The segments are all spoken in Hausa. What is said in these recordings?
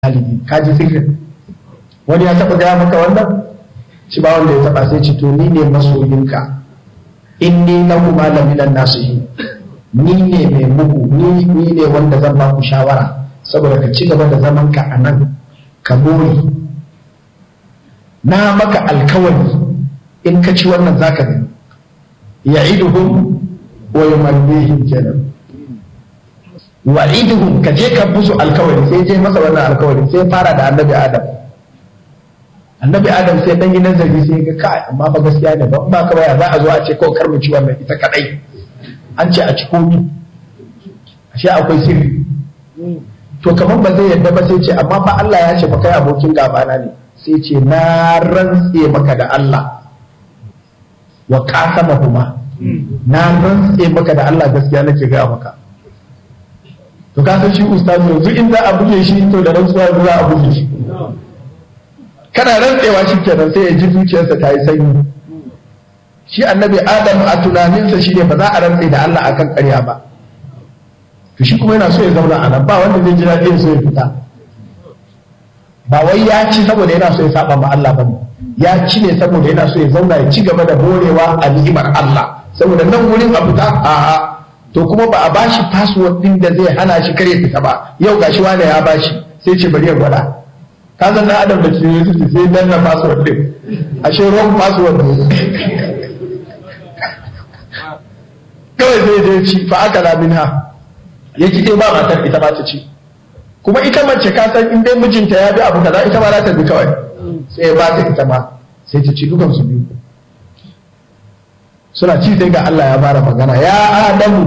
galibi ka ji sirrin wani ya taɓa gaya maka wannan shi ba wanda ya taɓa sai ce to ni ne masoyinka in ni na kuma laminan nasihi ni ne mai muku ni ni ne wanda zan ba ku shawara saboda ka ci gaba da zaman ka a nan ka more na maka alkawari in ka ci wannan zaka gani ya'iduhum wa yumannihim kenan wa'iduhum ka je ka busu alkawari sai je masa wannan alkawari sai fara da annabi adam annabi adam sai dan yi nazari sai ga kai amma ba gaskiya ne ba ba ka baya za a zo a ce kawai karmu ci wannan ita kadai an ce a ci komi ashe akwai sirri to kamar ba zai yadda ba sai ce amma fa Allah ya ce fa kai abokin gabana ne sai ce na rantse maka da Allah wa qasamahuma na rantse maka da Allah gaskiya nake ga maka to ka san shi ustazu yanzu in za a buge shi to da rantsuwa za a buge shi kana rantsewa shi kenan sai ya ji zuciyarsa ta yi sanyi shi annabi adam a tunaninsa shi ne ba za a rantse da Allah akan ƙarya ba to shi kuma yana so ya zauna a nan ba wanda zai ji daɗi so ya fita ba wai ya ci saboda yana so ya saba ma Allah ba ya ci ne saboda yana so ya zauna ya ci gaba da borewa a ni'imar Allah saboda nan wurin a fita a'a to kuma ba a bashi password din da zai hana shi kare fita ba yau gashi wani ya bashi sai ce bari ya gwada ka san na adam da ke yi sai danna password din ashe wrong password ne kawai zai je ci fa aka la minha ya ki dai ba matar ita ba ta ci kuma ita mace ka san in dai mijinta ya bi abu kaza ita ma za ta bi kawai sai ya ba ta ita ma sai ta ci dukan su biyu suna ci sai ga Allah ya fara magana ya adamu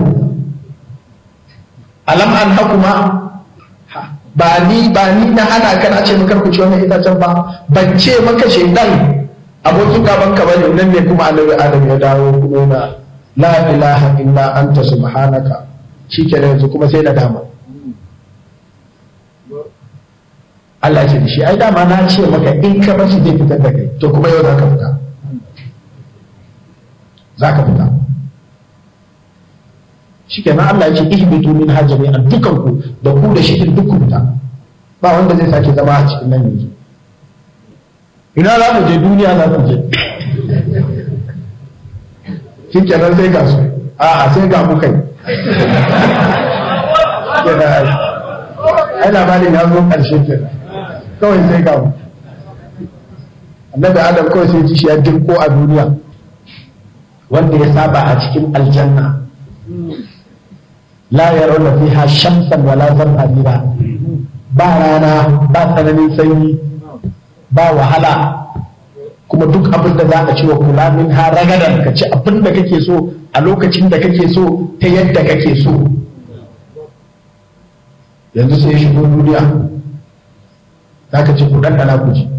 alam an hakuma ba ni ba ni na hana ka na ce maka ku ci wannan itacen ba ban ce maka shaidan abokin gaban ka bane nan ne kuma annabi adam ya dawo kuma na la ilaha illa anta subhanaka shikenan yanzu kuma sai na dama Allah ya ce da shi ai dama na ce maka in ka bashi zai fitar da kai to kuma yau za ka fita za ka fita shi kenan Allah ya ce ihbitu min hajjami a dukanku da ku da shi duk ku fita ba wanda zai sake zama a cikin nan yanzu ina za mu je duniya za mu je shi kenan sai ga su a a sai ga mu kai ai labarin ya zo ƙarshe kenan kawai sai ga mu annabi adam kawai sai ji shi ya dirko a duniya wanda ya saba a cikin aljanna la yarawna fiha shamsan wala zamharira ba rana ba tsananin sanyi ba wahala kuma duk abin da za a ci wa kula min ha ragadan ka ci abin da kake so a lokacin da kake so ta yadda kake so yanzu sai shigo duniya za ka ci ku ɗanɗana ku ji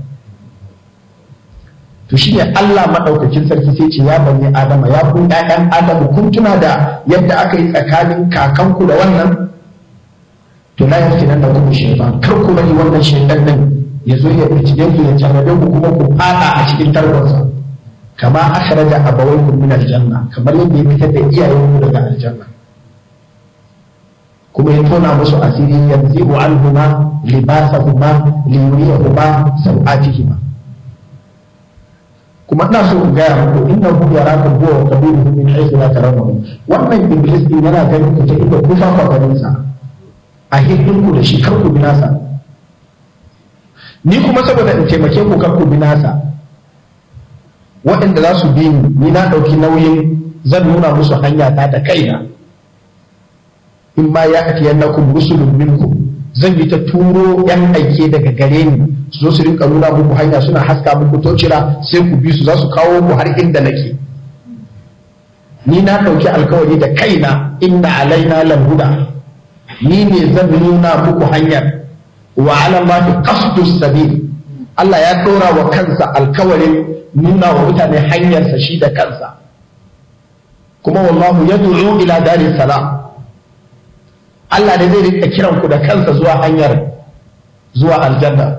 to shine Allah madaukakin sarki sai ce ya bani adama ya ku ƴaƴan adamu kun tuna da yadda aka yi tsakanin kakanku da wannan to la yake nan da kuma shaytan kar ku bari wannan shaytan din ya zo ya bincike ku ya tarbe ku kuma ku fada a cikin tarkonsa kama akhraja abawaykum min aljanna kamar yadda ya fitar da iyayenku daga aljanna kuma ya tona musu asiri yanzu anhuma libasahuma liyuriyahuma sau'atihima kuma ina so in gaya muku inna hu yaraka huwa wa qabiluhu min haythu la tarawnahu wannan iblis din yana ganin ku ta inda ku fa ganin sa a hidin ku da shi kar ku binasa ni kuma saboda in taimake ku kar ku binasa waɗanda za su bi ni ni na ɗauki nauyin zan nuna musu hanya ta da kaina in ma ya atiyannakum rusulun minkum zan yi ta turo yan aike daga gare ni su zo su rinka nuna muku hanya suna haska muku tocira sai ku bi su za su kawo ku har inda nake ni na ɗauki alkawari da kaina inna alaina lamhuda ni ne zan nuna muku hanyar wa ala mafi qasdus sabil Allah ya ɗora wa kansa alkawarin nuna wa mutane hanyarsa shi da kansa kuma wallahu yad'u ila daris salam Allah ne zai rika kiran ku da kansa zuwa hanyar zuwa aljanna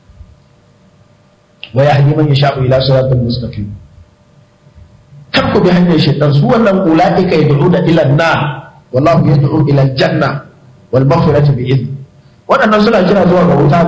wa yahdi man yasha'u ila siratal mustaqim kar ku bi hanyar shaitan su wannan ulaika yad'una ila an-nar wallahu yad'u ila al-janna wal maghfirati bi idni waɗannan suna kira zuwa ga wuta